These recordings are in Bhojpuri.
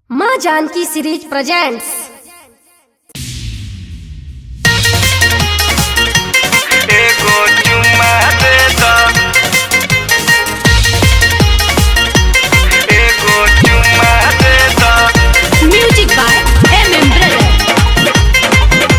माँ जानकी सीरीज प्रेजेंट्स एगो चुम्मा दे द एगो चुम्मा दे द music by M M brother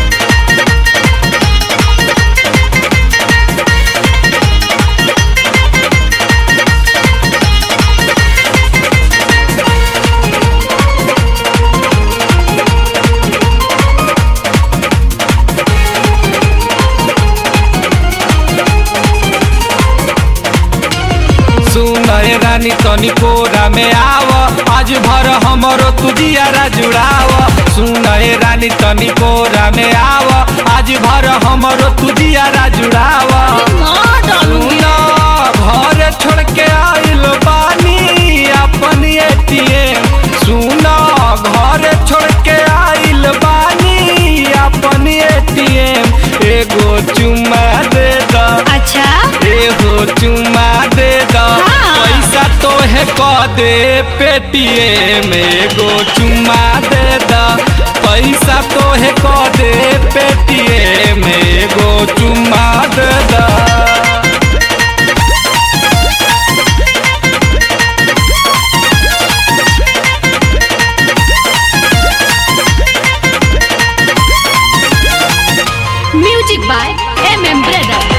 सुनय रानी तनी कोरा में आव आज भर हमरो तुजियारा जुड़ाव सुनय रानी तनी कोरा में आव आज भर हमरो तुजियारा जुड़ाव सुन घर छोड़ के आइल बानी अपन एटीएम सुन घर छोड़ के आइल बानी अपन एटीएम एगो चुम्मा दे द अच्छा एगो चुम्मा दे द हाँ। पैसा तो है क दे पेटीएम एगो चुम्मा दे द पैसा तो है क दे पेटीएम एगो चुम्मा दे द music by M M brother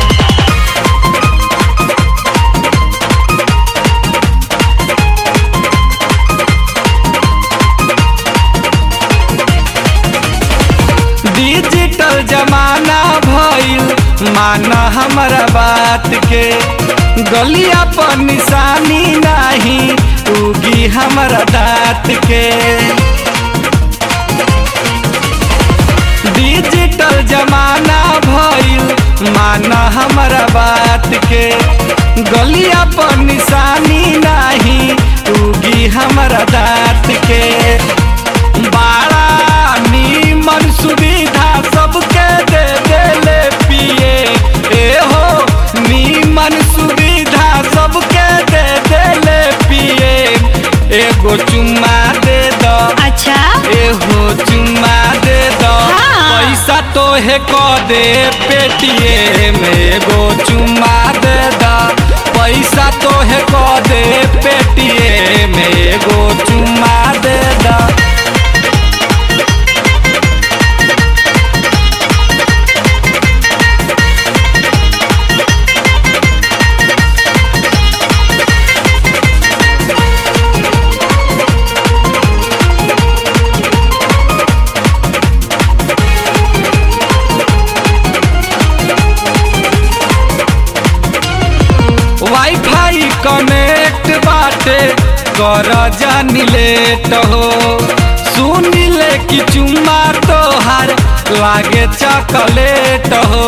digital जमाना भइल माना हमारा बात के गलिया पर निशानी नाही उगी हमारा दाँत के डिजिटल जमाना भइल माना हमारा बात के गलिया पर निशानी नाही उगी हमारा दाँत के बड़ा नीमन सुविधा सबके दे देले पिए ए हो नीमन सुविधा सबके दे देले पिए एगो चुम्मा दे दो अच्छा एहो चुम्मा दे दो हाँ। पैसा तो है क दे पेटीएम एगो चुम्मा दे दो पैसा तो है क दे पेटीएम एगो चुम्मा दे दो वाईफाई कनेक्ट बाटे कर जानी लेट हो सुन ले कि चुम्मा तोहार लागे चॉकलेट हो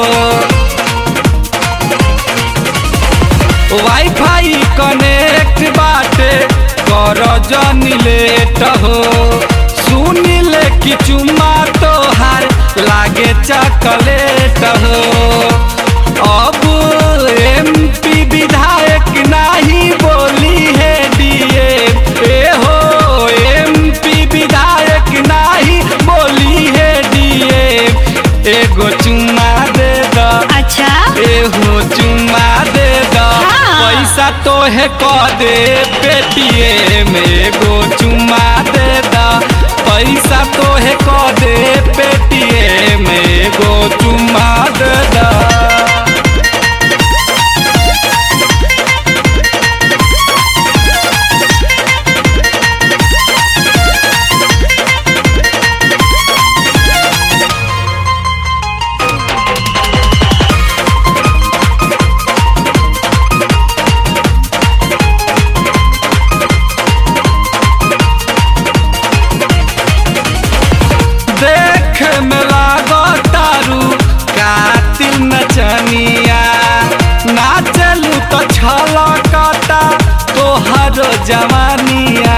वाईफाई कनेक्ट बाटे कर जानी लेट हो सुन ले कि चुम्मा तोहार लागे चॉकलेट हो अब एमपी विधायक नाही बोली है डीए ए हो एमपी विधायक नाही बोली है डीए एगो चुम्मा दे दो अच्छा एहो चुम्मा दे दो हाँ। पैसा तो है क दे पेटीएम एगो चुम्मा दे दो पैसा तो है क दे पेटीएम एगो चुम्मा दे दो देख में लागो तारू कातिल नचनिया नाचलू तो छलकता तोहर जवानिया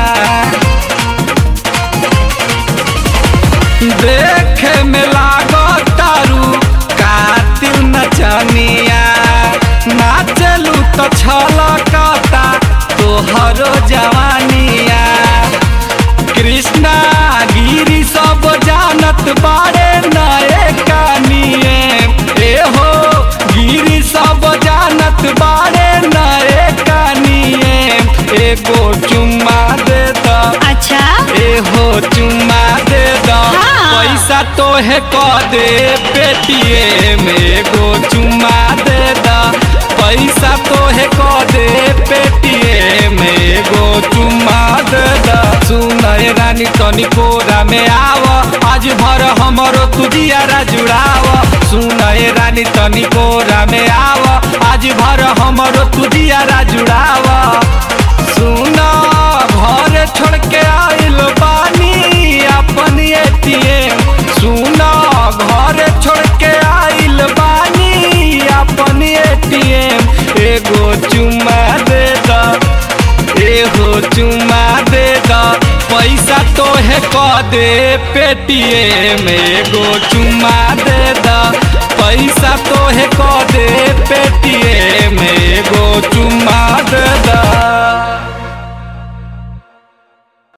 देख में लागो तारू कातिल नचनिया नाचलू तो छलकता तोहर जवानिया कृष्ण ना गिरी सब जानत बारे नए कानिए ए हो गिरी सब जानत बारे नए कानिए एगो चुम्मा दे द अच्छा ए हो चुम्मा दे द हाँ। पैसा तो है क दे पेटीएम एगो चुम्मा दे द पैसा तो है क दे पेटीएम एगो चुम्मा दे द सुन ए रानी तनी कोरा में आव आज भर हमरो तुजियारा जुड़ाव सुन ए रानी तनी कोरा में आव आज भर हमरो तुजियारा जुड़ाव सुन घर छोड़ के आइल बानी अपन एटीएम सुन घर छोड़ के आइल बानी अपन एटीएम एगो चुम्मा दे द एगो चुम्मा दे द पैसा तो है क दे पेटीएम एगो चुम्मा दे द पैसा तो है क